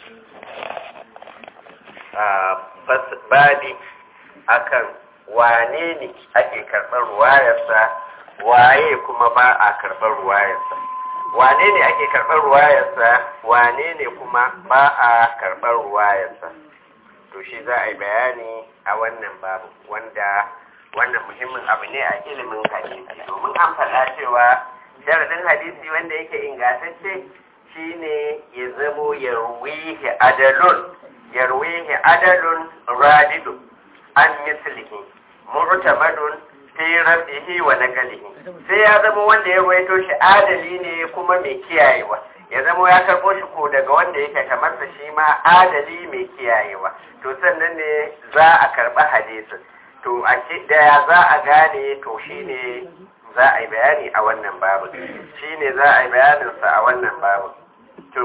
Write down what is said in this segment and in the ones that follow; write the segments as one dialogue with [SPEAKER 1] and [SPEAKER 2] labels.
[SPEAKER 1] babi akan wane ne ake karɓar ruwayarsa waye kuma ba a karɓar ruwayarsa wane ne ake karɓar ruwayarsa wane ne kuma ba a karɓar ruwayarsa to shi za a yi bayani a wannan babu wanda wannan muhimmin abu ne a ilimin hadisi domin an faɗa cewa sharadin hadisi wanda yake ingantacce shine ya zamo yarwihi adalun yarwihi adalun radidu an mislihi mu'tamadun fi rafihi wa naqlihi sai ya zama wanda ya ruwaito shi adali ne kuma mai kiyayewa ya zama ya karɓo shi ko daga wanda yake kamar sa shi ma adali mai kiyayewa to sannan ne za a karɓi hadisin to a daya za a gane to shine za a yi bayani a wannan babu shine za a yi bayaninsa a wannan babu to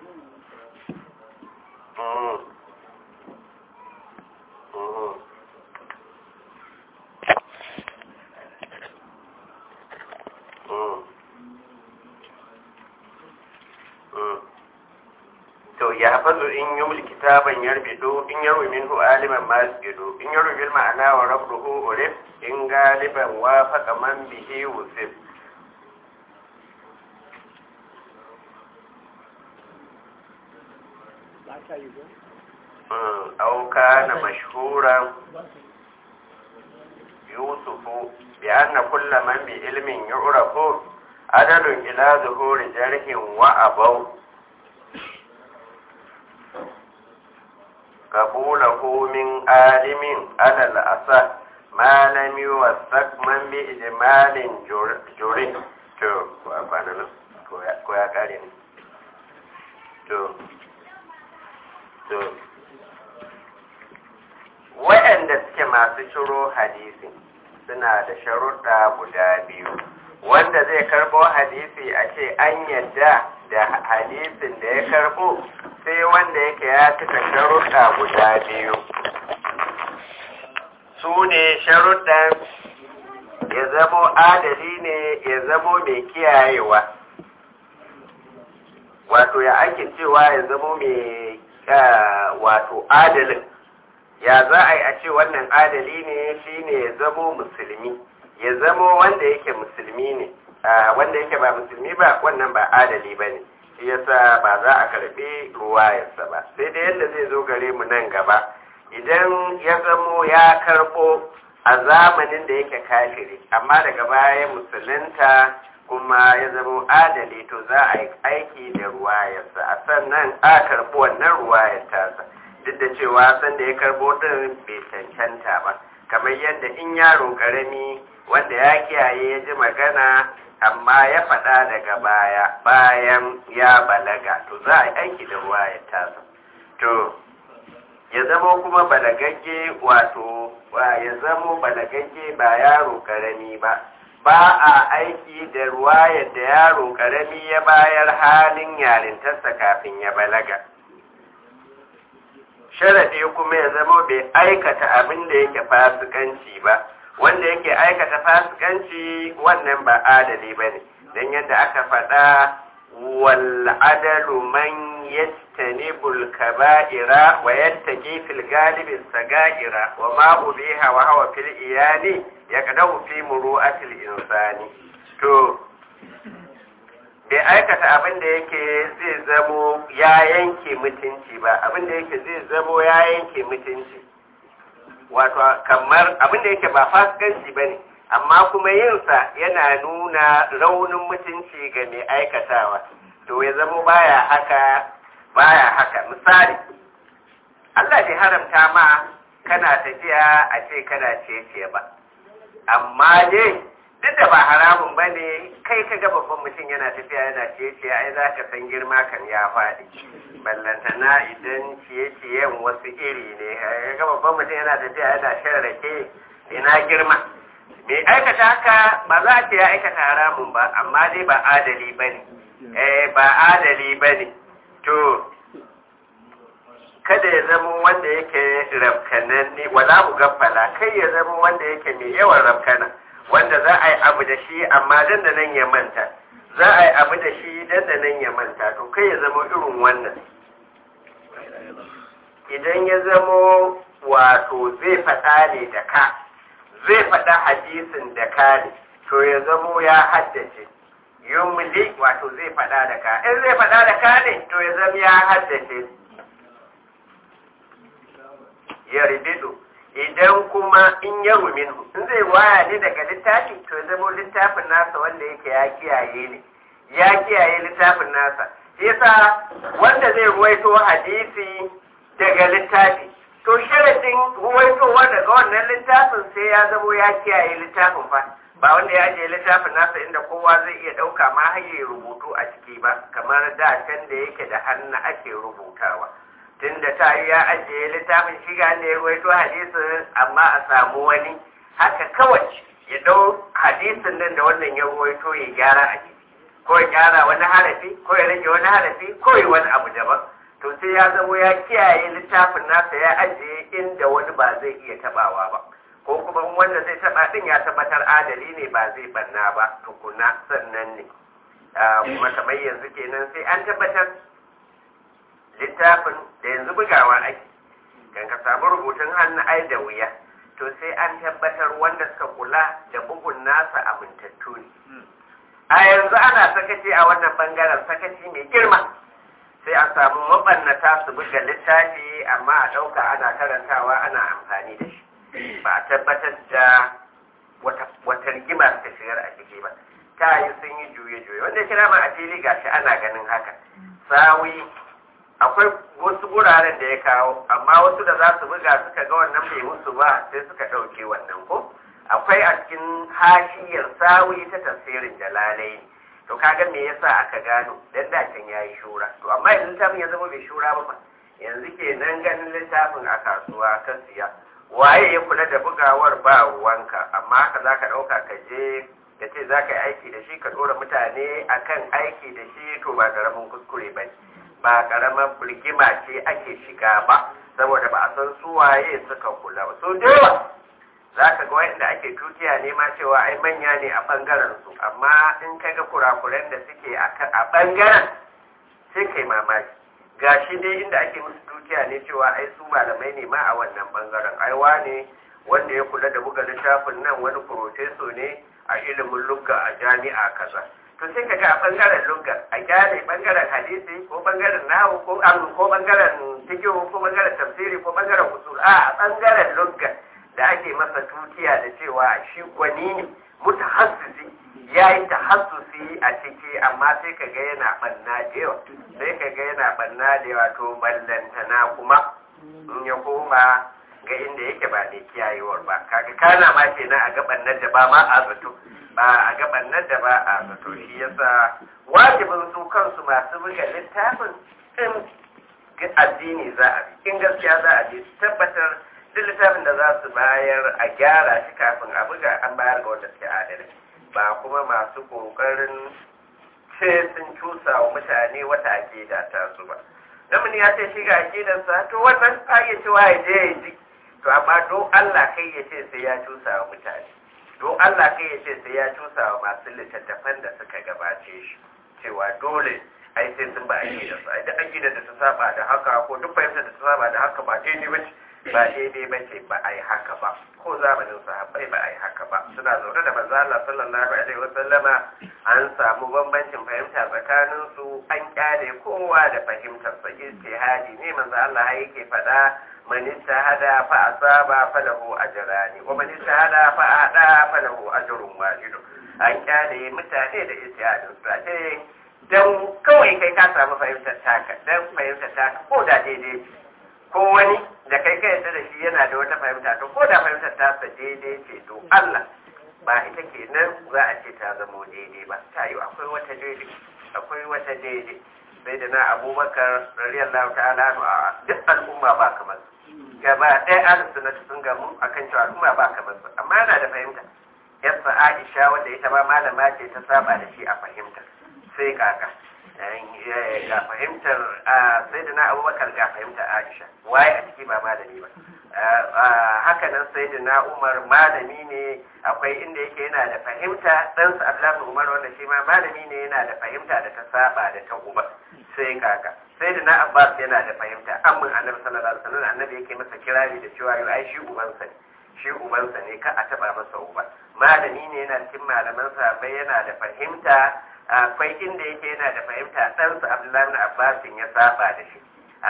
[SPEAKER 1] to ya hafazu in yi mulki taban yarbido in yarwi minhu aliman masjidu in yarwi bil ma'ana wa rabruhu urif in galiban wa faqa man bihi wusif أو كان مشهورا يوسف بأن كل من بعلم يعرف عدل إلى ظهور جرح وأبوا قبوله من عالم على الأصح ما لم يوثق من بإجمال جري to ko a kwana nan ko ya kare ne to to waɗanda suke masu shiro hadisi suna da sharuɗa guda biyu wanda zai karɓo hadisi a ce an yadda da hadisin da ya karɓo sai wanda yake ya cika sharuɗa guda biyu su ne sharuɗan ya zamo adali ne ya zamo mai kiyayewa wato ya ake cewa ya zamo mai wato adalin ya za a yi a ce wannan adali ne shine ya zamo musulmi ya zamo wanda yake musulmi ne wanda yake ba musulmi ba wannan ba adali ba ne shi yasa ba za a karbi ruwayarsa ba sai da yadda zai zo gare mu nan gaba idan ya zamo ya karbo a zamanin da yake kafiri amma daga baya musulunta kuma ya zamo adali to za a yi aiki da ruwayarsa a sannan a karbi wannan ruwayar tasa duk da cewa san da ya karbo din bai cancanta ba kamar yadda in yaro karami wanda ya kiyaye ya ji magana amma ya faɗa daga baya bayan ya balaga to za a yi aiki da ruwa ya tasa to ya zama kuma balagagge wato ya zama balagagge ba yaro karami ba ba a aiki da ruwa yadda yaro karami ya bayar halin yarintarsa kafin ya balaga sharaɗi kuma ya zama bai aikata abin da yake fasikanci ba wanda yake aikata fasikanci wannan ba adali ba ne don yadda aka faɗa wal adalu man yastanibul kaba'ira wa yattaqi fil galibi sagaira wa ma ubiha wa hawa fil iyali yaqdahu fi muru'atil insani to bai aikata abin da yake zai zamo ya yanke mutunci ba abin da yake zai zamo ya yanke mutunci wato kamar abin da yake ba fasikanci ba ne amma kuma yinsa yana nuna raunin mutunci ga mai aikatawa to ya zamo baya haka baya haka misali Allah bai haramta ma kana tafiya a ce kana cece ba amma dai duk da ba haramun ba ne kai ka ga babban mutum yana tafiya yana ciye-ciye ai za ka san girma kan ya faɗi ballantana idan ciye-ciyen wasu iri ne ga babban mutum yana tafiya yana shan rake ina girma mai aikata haka ba za a ce ya aikata haramun ba amma dai ba adali ba ne eh ba adali ba ne to kada ya zama wanda yake rafkananne wala mu gaffala kai ya zama wanda yake mai yawan rafkana wanda za a yi abu da shi amma dan da nan ya manta za a yi abu da shi dan da nan ya manta to kai ya zama irin wannan idan ya zamo wato zai faɗa ne da ka zai faɗa hadisin da ka ne to ya zamo ya haddace yumli wato zai faɗa da ka in zai faɗa da ka ne to ya zama ya haddace ya ribido idan kuma in ya minhu in zai waya ne daga littafi to ya zama littafin nasa wanda yake ya kiyaye ne ya kiyaye littafin nasa yasa wanda zai ruwaito hadisi daga littafi to sharadin ruwaitowa daga wannan littafin sai ya zamo ya kiyaye littafin fa ba wanda ya ajiye littafin nasa inda kowa zai iya ɗauka ma har ya rubutu a ciki ba kamar da can da yake da hannu ake rubutawa tunda ta yi ya ajiye littafin shiga ne ya ruwaito hadisin amma a samu wani haka kawai ya ɗau hadisin nan da wannan ya ruwaito ya gyara a ciki ko ya gyara wani harafi ko ya rage wani harafi ko ya wani abu daban to sai ya zamo ya kiyaye littafin nasa ya ajiye inda wani ba zai iya tabawa ba ko kuma wanda zai taba din ya tabbatar adali ne ba zai banna ba tukuna sannan ne kuma kamar yanzu kenan sai an tabbatar littafin da yanzu bugawa ake kan ka samu rubutun hannu ai da wuya to sai an tabbatar wanda suka kula da bugun nasa amintattu ne a yanzu ana sakaci a wannan bangaren sakaci mai girma sai a samu mabannata su buga littafi amma a ɗauka ana karantawa ana amfani da shi ba a tabbatar da wata rigima ta shigar a ciki ba ta yi sun yi juye-juye wanda kira ma a fili gashi ana ganin haka sawi akwai wasu guraren da ya kawo amma wasu da za su buga suka ga wannan bai musu ba sai suka ɗauke wannan ko akwai a cikin hashiyar sawi ta tafsirin jalalai to kaga me yasa aka gano dan dacin yayi shura to amma yanzu littafin ya zama bai shura ba yanzu kenan ganin littafin a kasuwa kan siya waye ya kula da bugawar ba ruwanka amma haka zaka dauka ka je ka ce zaka yi aiki da shi ka dora mutane akan aiki da shi to ba karamin kuskure ba ba karamar birgima ce ake shiga ba saboda ba a san su waye suka kula ba so da yawa za ka ga wanda ake tutiya ne ma cewa ai manya ne a bangaren su amma in ka ga kurakuren da suke a bangaren sai kai mamaki gashi dai inda ake musu tutiya ne cewa ai su malamai ne ma a wannan bangaren ai wane wanda ya kula da buga littafin nan wani profeso ne a ilimin lugga a jami'a kaza to sai ka ga a bangaren lugga a gyara bangaren hadisi ko bangaren nahu ko ko bangaren tikiyo ko bangaren tafsiri ko bangaren usul a bangaren lugga da ake masa tutiya da cewa shi gwani ne mutahassisi ya yi tahassusi a ciki amma sai ka ga yana banna da yawa sai ka ga yana banna da yawa to ballantana kuma in ya koma ga inda yake ba da kiyayewar ba kaga kana ma kenan a gaban nan da ba ma a zato ba a gaban nan da ba a zato shi yasa wajibin su kansu masu buga littafin in addini za a bi in gaskiya za a bi tabbatar duk littafin da za su bayar a gyara shi kafin a buga an bayar ga wanda suke adalai ba kuma masu kokarin ce sun cusa wa mutane wata akida ta su ba namuni ya ce shi ga akidarsa to wannan ya cewa ya je ya ji to amma don Allah kai ya ce sai ya cusa wa mutane don Allah kai ya ce sai ya cusa wa masu littattafan da suka gabace shi cewa dole ai sai sun ba akidarsa ai da akidar da ta saba da haka ko duk fahimtar da ta saba da haka ba daidai ba ce ba daidai ba ce ba a yi haka ba ko zamanin sahabbai ba a yi haka ba suna zaune da manzo Allah sallallahu alaihi wasallama an samu bambancin fahimta tsakanin su an kyale kowa da fahimtar sa ijtihadi ne manzo Allah yake faɗa man ijtahada fa asaba falahu ajrani wa man ijtahada fa ada falahu ajrun wahid an kyale mutane da ijtihadin su ce dan kawai kai ka samu fahimtar taka dan fahimtar taka ko da daidai ko wani da kai kai yadda da shi yana da wata fahimta to ko da fahimtar ta sa daidai ce to Allah ba ita ke nan za a ce ta zamo daidai ba ta yi akwai wata daidai akwai wata daidai sai da na abubakar radiyallahu ta'ala a duk al'umma ba kamar gaba ɗaya an suna sun gamu akan cewa al'umma ba kamar su amma yana da fahimta yasa Aisha wanda ita ma malama ce ta saba da shi a fahimta sai kaka ga fahimtar sai da na abubakar ga fahimtar aisha waye a ciki ba malami ba haka nan sai da na umar malami ne akwai inda yake yana da fahimta ɗansa abdullahi umar wanda shi ma malami ne yana da fahimta da ta saba da ta uba sai kaka sai da na abbas yana da fahimta amma annabi sallallahu alaihi wasallam annabi yake masa kirari da cewa yau ai shi ubansa ne shi ubansa ne ka a taba masa uba malami ne yana cikin malaman sahabbai yana da fahimta akwai inda yake yana da fahimta ɗansa abdullahi na abbasin ya saba da shi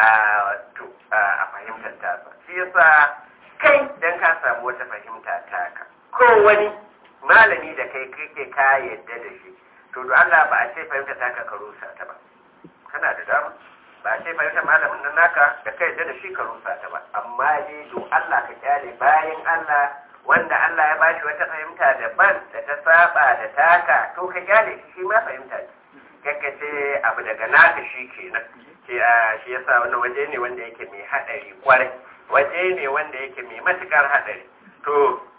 [SPEAKER 1] a fahimtar tasa shi yasa kai dan ka samu wata fahimta taka ko wani malami da kai kake ka yadda da shi to da Allah ba a ce fahimta taka ka rusa ta ba kana da dama ba a ce fahimta malamin nan naka da kai yadda da shi ka rusa ta ba amma dai to Allah ka kyale bayan Allah wanda Allah ya bashi wata fahimta daban da ta saba da taka to ka kyale shi shi ma fahimta ce kakka ce abu daga naka shi kenan ce a shi yasa wannan waje ne wanda yake mai hadari kwarai waje ne wanda yake mai matukar hadari to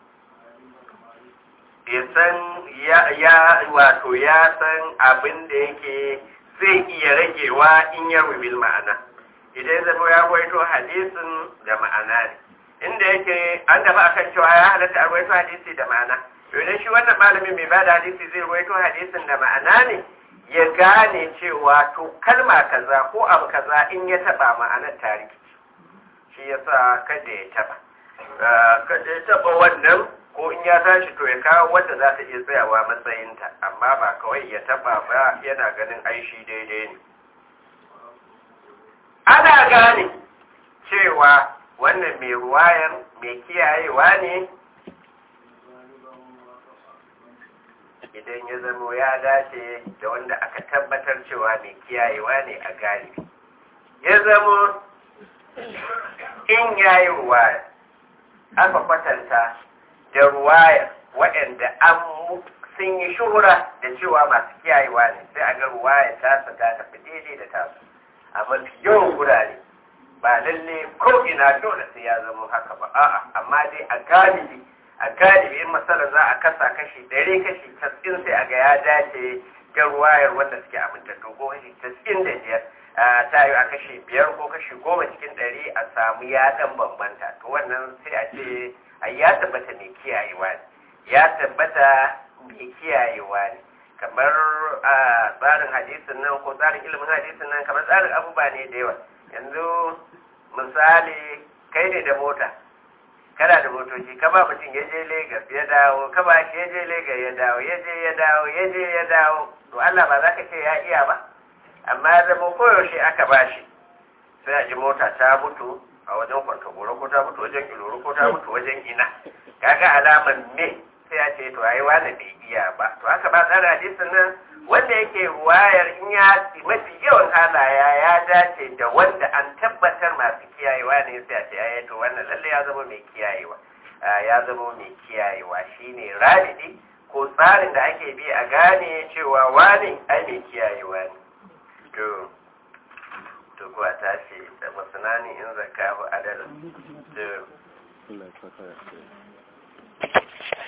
[SPEAKER 1] ya san ya wato ya san abin da yake zai iya ragewa in ya rubil ma'ana idan ya zama ya waito hadisin da ma'ana ne inda yake an dafa akan cewa ya halatta a ruwaito hadisi da ma'ana idan shi wannan malamin mai bada hadisi zai ruwaito hadisin da ma'ana ne ya gane cewa to kalma kaza ko abu kaza in ya taba ma'anar tarihi shi yasa kada ya taba kada ya taba wannan ko in ya tashi to ya kawo wanda za ta iya tsayawa matsayinta amma ba kawai ya taba ba yana ganin aishi daidai ne ana gane cewa wannan mai ruwayar mai kiyayewa ne idan ya zamo ya dace da wanda aka tabbatar cewa mai kiyayewa ne a galibi ya zamo in yayi ruwaya aka kwatanta da ruwaya waɗanda an sun yi shuhura da cewa masu kiyayewa ne sai a ga ruwaya tasa ta tafi daidai da tasu a mafi yawan gurare ba lalle ko ina dole sai ya zama haka ba a'a amma dai a galibi a galibi in masala za a kasa kashi ɗari kashi tas'in sai a ga ya dace ga ruwayar wanda suke amintattu ko kashi tas'in da biyar ta yi a kashi biyar ko kashi goma cikin ɗari a samu ya ɗan bambanta to wannan sai a ce a ya tabbata mai kiyayewa ne ya tabbata mai kiyayewa ne kamar a tsarin hadisin nan ko tsarin ilimin hadisin nan kamar tsarin abubuwa ne da yawa yanzu misali kai ne da mota kana da motoci ka ba mutum ya je Legas ya dawo ka ba shi ya je Legas ya dawo ya je ya dawo ya je ya dawo to Allah ba za ka ce ya iya ba amma ya zama koyaushe aka ba shi sai a ji mota ta mutu a wajen kwantagoro ko ta mutu wajen iloro ko ta mutu wajen ina kaga alaman me sai a ce to ai wani bai iya ba to haka ba tsara hadisin nan wanda yake ruwayar in ya mafi yawan halaya ya dace da wanda an tabbatar masu kiyayewa ne sai a ce ai to wannan lalle ya zama mai kiyayewa ya zama mai kiyayewa shine rabidi ko tsarin da ake bi a gane cewa wani ai mai kiyayewa ne to to ko a tashi da masanani in zakahu adalin to